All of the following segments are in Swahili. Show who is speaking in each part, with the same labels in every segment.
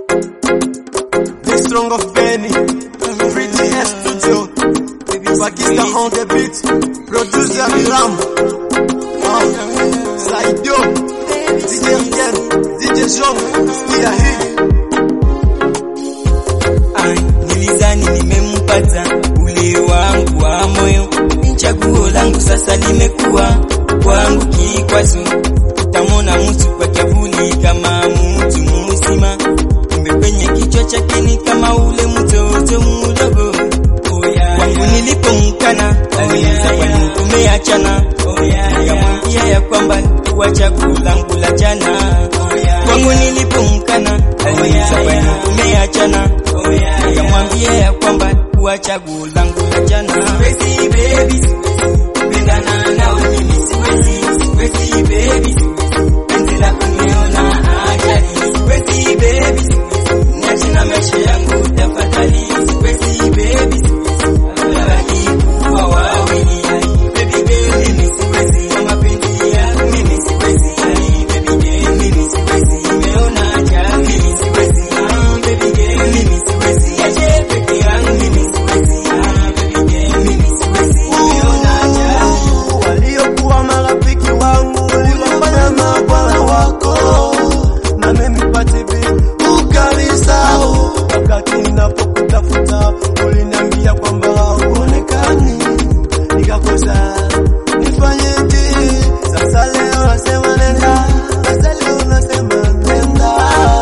Speaker 1: The strong of Benny, Pretty S Studio, Pakistan on the beat, producer Ram, uh, Saidio, DJ Rien, DJ Jean, sikia hii.
Speaker 2: Ai, nilizani nimempata ule wangu wa moyo, chaguo langu sasa limekuwa kwangu kikwazo. Utamona mtu kwa kivuli kama mtu mzima, kumbe kwenye kichwa chake ni kama ule mtoto mdogo. Kwangu nilipomkana aliuliza kwa nini tumeachana, nikamwambia ya kwamba kuwa chaguo langu la jana. Kwangu nilipomkana aliuliza kwa nini tumeachana, nikamwambia ya kwamba kuwa chaguo langu la jana. Siwezi baby, kupendana nawe mimi siwezi, siwezi baby, penzi lako nimeona ajali. Siwezi baby, niache na maisha yangu tafadhali. Siwezi baby, afadhali kuwa wawili. Baby girl, mimi siwezi, kwa mapenzi yako mimi siwezi. Baby girl, mimi siwezi, nimeona ajali. Mimi siwezi, ah, baby girl, mimi siwezi. Niache peke yangu mimi siwezi. Ah, baby girl, mimi siwezi, nimeona ajali.
Speaker 1: waliokuwa marafiki wangu uliwafanya mabwana wako na mimi patibi ukanisahau wakati ninapokutafuta uliniambia kwamba hauonekani nikakosa nifanyeje sasa leo nasema nenda sasa leo nasema nenda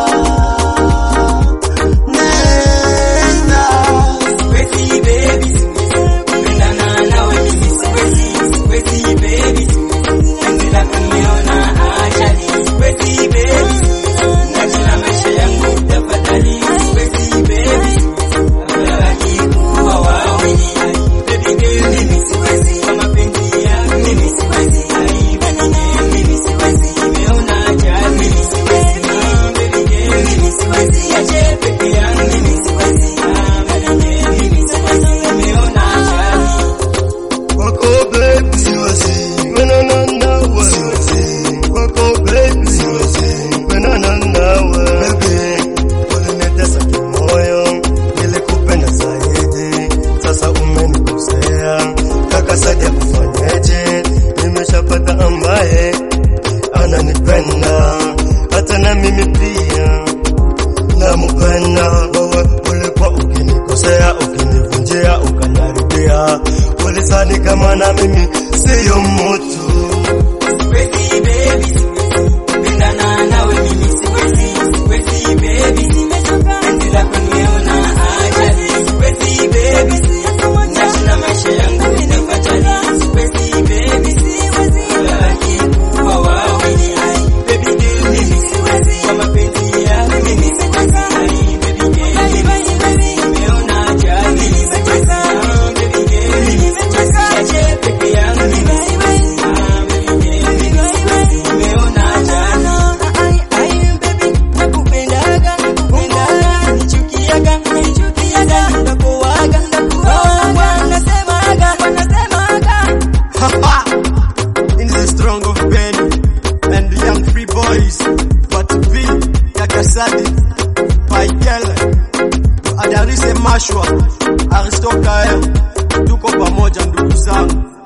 Speaker 1: nenda
Speaker 2: Siwezi baby, kupendana nawe mimi siwezi, siwezi baby, penzi lako nimeona ajali. Siwezi baby, niache na maisha yangu tafadhali. Siwezi baby, afadhali kuwa wawili. Baby girl, mimi siwezi, kwa mapenzi yako mimi siwezi. Baby girl, mimi siwezi, nimeona ajali. Mimi siwezi, ah, baby girl, mimi siwezi, niache peke yangu mimi siwezi. Ah, baby girl, mimi siwezi, nimeona ajali.
Speaker 1: Wako baby siwezi Menana nawe siwezi Wako baby siwezi Menana nawe Baby Ulinitesa kimoyo Nilikupenda zaidi Sasa umenikosea Kaka Sadia kufanyeje Nimeshapata ambaye Ananipenda Hata na mimi pia Namupenda wewe ulikuwa ukinikosea ukinivunjia ukaniharibia ulisani kama na mimi siyo mtu
Speaker 2: Siwezi baby, kupendana nawe mimi siwezi, siwezi baby, penzi lako nimeona ajali. Siwezi baby, niache na maisha yangu tafadhali. Siwezi baby, afadhali kuwa wawili. Baby girl, mimi siwezi, kwa mapenzi yako mimi siwezi. Baby girl, mimi siwezi, nimeona ajali. Mimi siwezi, ah, baby girl, mimi siwezi, niache peke yangu mimi siwezi. Ah, baby girl, mimi siwezi, nimeona ajali.
Speaker 1: in the strong of Benny and the young free boys but B Yakasadi Paikele Adarise Mashwa Aristokaya tuko pamoja ndugu zangu